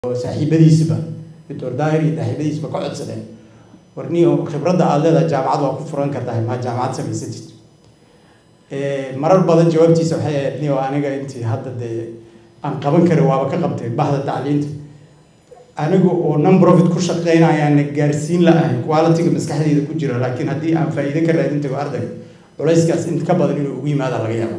oo saaxiibadiisba doctor daahir iyo saaxiibadiisba ka codsadeen war niyo khibradda aada leedahay jaamacad waa ku furan kartahay maa jaamacad samaysatid marar badan jawaabtiisa waxay ahayd niyo aniga intii hadda dee aan qaban karin waaba ka qabtay bahda tacliinta anigu oo non profit ku shaqeynayaana gaarsiin la-ahay quality-ga maskaxdeyda ku jira laakiin haddii aan faa'iide ka raadin tago ardayga culayskaas inta ka badan inuu ugu yimaada laga yaaba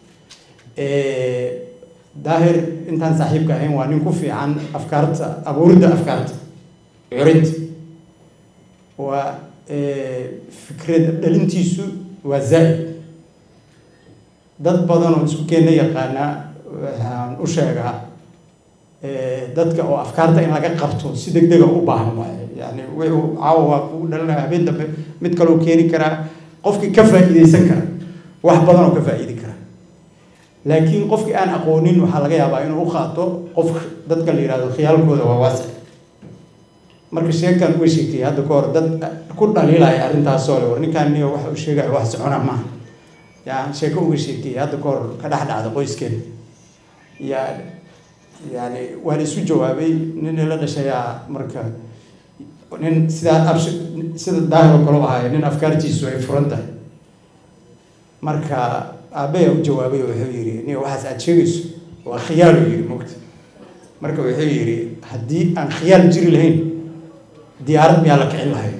daahir intaan saaxiibka ahayn waa nin ku fiican afkaarta abuuridda afkaarta curinta waa fikrad dhalintiisu waa zaa-id dad badan oo isku keena yaqaana waxaan u sheegaa dadka oo afkaarta in laga qabto si deg dega u baahan waaye yani wuxuu caawa waa kuu dhalinaya habeen dambe mid kaloo keeni karaa qofkii ka faa'iideysan kara wax badan oo ka faa'iidi kara laakiin qofkii aan aqoonin waxaa laga yaabaa inuu u qaato qof dadka la yihahdo khiyaalkooda waa waasic marka sheegtan uga sheegtay hadda ka hor dad ku dhaliilaya arrintaasoo le war ninkaan niyo waxa uu sheegaya wax socona maaha yaa sheeko uga sheegtay hadda ka hor ka dhex dhacda qoyskeena yaa yani waa la isu jawaabay nin ila dhashayaa marka nin sidaa absh sida daahir oo kale u ahaayo nin afkaartiisu ay furan tahay marka aabbayaa u jawaabay oo wuxuu yidhi niyo waxaas aada sheegayso waa khiyaal uu yidhi mogta marka wuxuu yidhi haddii aan khiyaal jiri lahayn diyaarad miyaa la kicin lahay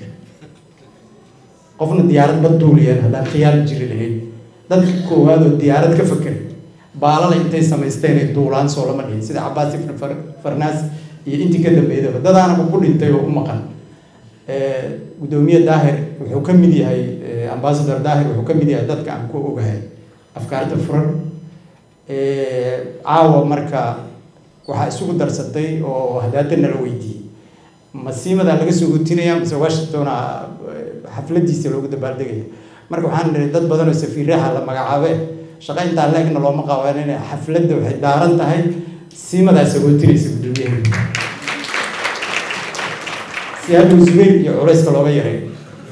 qofna diyaarad ma duuliyeen haddaan khiyaal jiri lahayn dadka koowaad oo diyaarad ka fakeray baalala intay samaysteen ay duulaan soo lama dhihin sida cabaas ibn farnaas iyo intii ka dambeydaba dadaanaba ku dhintay oo u maqan guddoomiye daahir wuxuu ka mid yahay ambasador daahir wuxuu ka mid yahay dadka aan ku ogahay afkaarta furan caawa marka waxaa isugu darsatay oo hadaada nala weydiiyey masiimadaa laga soo gutinaya mase washingtona xafladiisa loogu dabaaldegaya marka waxaan nihi dad badan oo safiiraha la magacaabe shaqo intaa la-egna looma qaban in xafladda waxay daaran tahay siimadaa sagootinaysa guddoomiyaha si hadhow zubayr iyo culayska looga yareeyo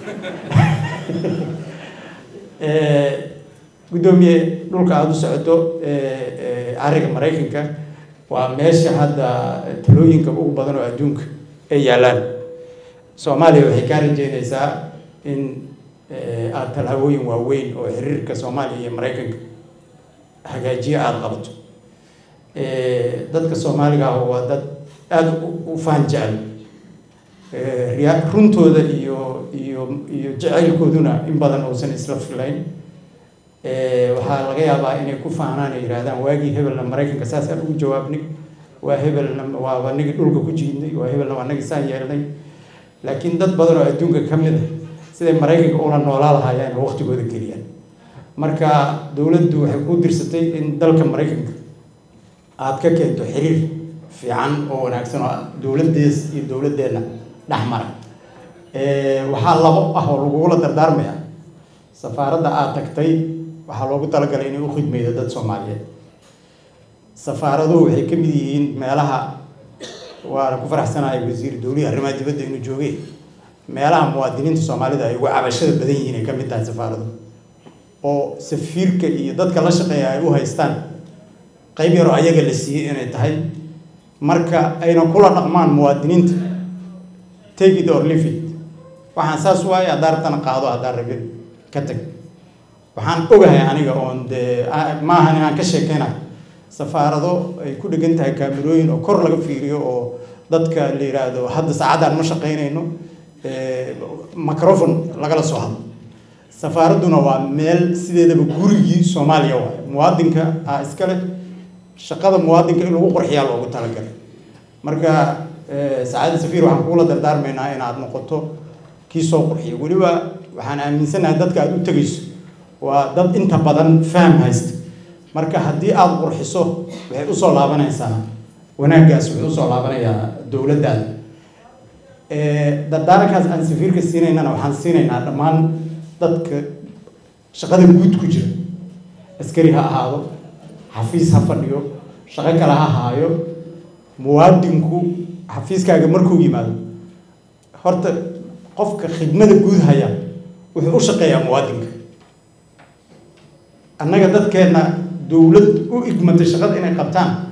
guddoomiye dhulka aada u socoto ariga maraykanka waa meesha hadda talooyinka ugu badan oo adduunka ay yaalaan soomaaliya waxay kaa rajeynaysaa in aada talaabooyin waaweyn oo xiriirka soomaaliya iyo maraykanka hagaajiyo aada qabato dadka soomaaliga ah waa dad aada u faan jecel riya runtooda iyo iyo iyo jacaylkooduna in badan uusan isla filayn waxaa laga yaabaa inay ku faanaan ay yidhahdaan waagii hebelna maraykanka saasaan ugu jawaabnay waa hebelna waaba nagi dhulka ku jiidnay waa hebelna waa nagi saan yeelnay laakiin dad badan oo adduunka ka mid a siday maraykanka ula noolaa lahaayeen oo waqtigooda geliyaan marka dowladdu waxay ku dirsatay in dalka maraykanka aada ka keento xiriir fiican oo wanaagsan oo dowladdees iyo dowladdeenna dhex mara waxaa labo ah oo lagugula dardaarmaya safaaradda aada tagtay waxaa loogu talagalay inay u khidmaydo dad soomaaliyeed safaaraduhu waxay ka mid yihiin meelaha waana ku faraxsanahay wasiir dowlihi arrimaha dibadda inuu joogay meelaha muwaadiniinta soomaalida ay ugu cabashada badan yihiin ay ka mid tahay safaaradu oo safiirka iyo dadka la shaqeeya ay u haystaan qayb yaroo ayaga la siiyey inay tahay marka ayna kula dhaqmaan muwaadiniinta take it or leave it waxaan saas waaye haddaa rabtana qaado haddaa rabin ka tag waxaan ogahay aniga oon dee maahan inaan ka sheekeynayo safaarado ay ku dhegan tahay kaamirooyin oo kor laga fiiriyo oo dadka la yiraahdo hadda saacadaan ma shaqeynayno microphone lagala soo hadlo safaaradduna waa meel sideedaba gurigii soomaaliya waay muwaadinka a iskale shaqada muwaadinka in lagu qurxiyaa loogu talagalay marka sacaada safiir waxaan kugula dardaarmaynaa inaad noqoto kii soo qurxiya weliba waxaan aaminsanahay dadka aada u tegayso waa dad inta badan faham haysta marka haddii aada qurxiso waxay usoo laabanaysaa wanaaggaas wuxuu usoo laabanayaa dowladdaada dardaarankaas aan safiirka siinaynana waxaan siinaynaa dhammaan dadka shaqada guud ku jira askari ha ahaado xafiis ha fadhiyo shaqo kale ha haayo muwaadinku xafiiskaaga markuu yimaado horta qofka khidmada guud haya wuxuu u shaqeeyaa muwaadinka annaga dadkeenna dowlad u igmatay shaqada inay qabtaan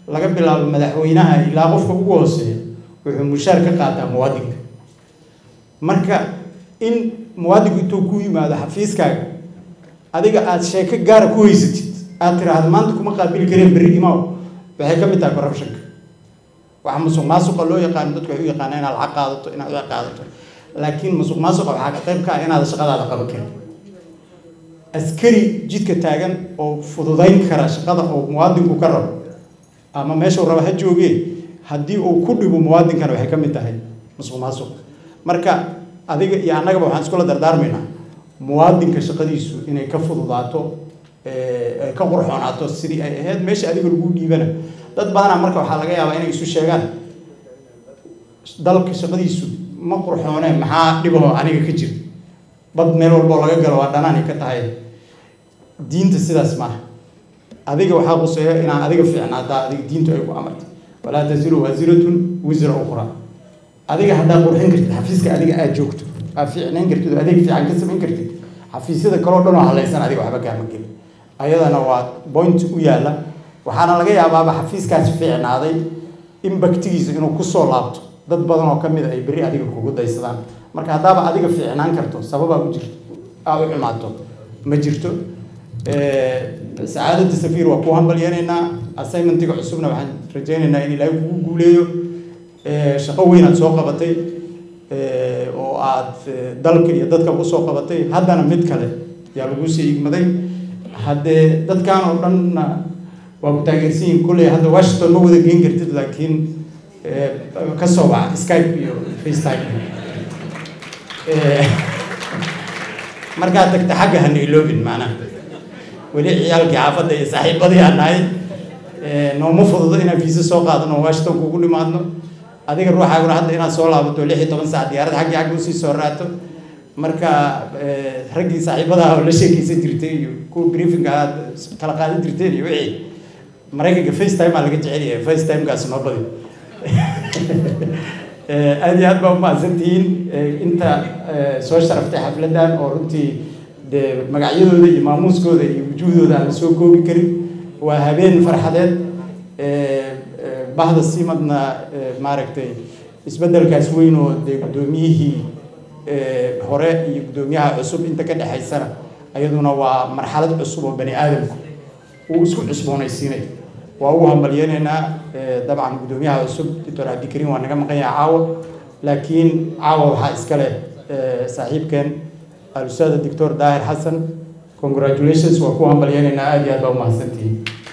laga bilaabo madaxweynaha ilaa qofka ugu hooseeya wuxuu mushaar ka qaataa muwaadinka marka in muwaadinku intuu ku yimaado xafiiskaaga adiga aada sheeko gaara ku haysatid aada tiraahdo maanta kuma qaabili kareen berri imaw waxay ka mid tahay corruptionka waxa musuq maasuqa loo yaqaano dadku waxay u yaqaana inaad lacag qaadato inaad wax qaadato laakiin musuq maasuqa waxaa ka qayb ka ah inaad shaqadaada qaban karin askari jidka taagan oo fududayn kara shaqada oo muwaadinku ka rabo ama meeshuu raba ha joogee haddii uu ku dhibo muwaadinkana waxay ka mid tahay musuq maasuq marka adiga iyo annagaba waxaan iskula dardaarmaynaa muwaadinka shaqadiisu inay ka fududaato ay ka qurxoonaato sidii ay ahayd meesha adiga lagu dhiibana dad badanaa marka waxaa laga yaabaa inay isu sheegaan dalka shaqadiisu ma qurxoonee maxaa dhibahoo aniga ka jira bad meel walboo laga galo waa dhanaanay ka tahay diinta sidaas maaha adiga waxaa quseeya inaa adiga fiicnaataa adiga diintu ay ku amartay walaa taziru waasiratun wisra ukhra adiga haddaa qurxin kartid xafiiska adiga aad joogto aad fiicnayn kartid oo adeeg fiican ka samayn kartid xafiisyada kaloo dhan oo halaysan adiga waxba kaama gelin ayadana waa point u yaalla waxaana laga yaabaaba xafiiskaas fiicnaaday in baktigiisa inuu kusoo laabto dad badan oo kamid a ay berri adiga kugu daysadaan marka haddaaba adiga fiicnaan karto sababaa u jirto aa u xumaato ma jirto sacaadada safiir waa ku hambalyeenaynaa assignmentiga cusubna waxaan rajaynaynaa in ilaahay kugu guuleeyo shaqo weyn aad soo qabatay oo aad dalka iyo dadka usoo qabatay haddana mid kale yaa lagu sii igmaday haddee dadkan oo dhanna waa ku taageersan yihin kulley hadda washington ma wada geyn kartid laakiin ka soo waca skype iyo facetime markaad tagta xagga hana iloobin macnaha weli ciyaalkii xaafadda iyo saaxiibadii aan nahay nooma fududo inaan fiisa soo qaadano washington kugu dhimaadno adiga ruuxaaguna hadda inaad soo laabato lix iyo toban saac diyaarad xaggii xagga usii soo raato marka raggii saaxiibadaha oo la sheekeysan jirtay iyo kuwa briefinga aad kala qaadan jirteen iyo wixii maraykanka facetime aa laga jecel yahay facetimekaasi noo badi aada iyo aad baa umahadsantihiin inta soo sharaftay xafladan oo runtii dee magacyadooda iyo maamuuskooda iyo wujuuhdooda aan la soo koobi karin waa habeen farxadeed bahda siimadna maaragtay isbeddelkaas weyn oo dee guddoomiyihii hore iyo guddoomiyaha cusub inta ka dhexaysana ayaduna waa marxalad cusub oo bani aadamku uu isku cusboonaysiinay waa ugu hambalyeynaynaa dabcan guddoomiyaha cusub doctor cabdikariim waa naga maqan yahay caawa laakiin caawa waxaa iska leh saaxiibkeen alustaada doctor daahir xasan congratulations waa ku hambalyeynaynaa aada iyo aad baa umahadsantihiin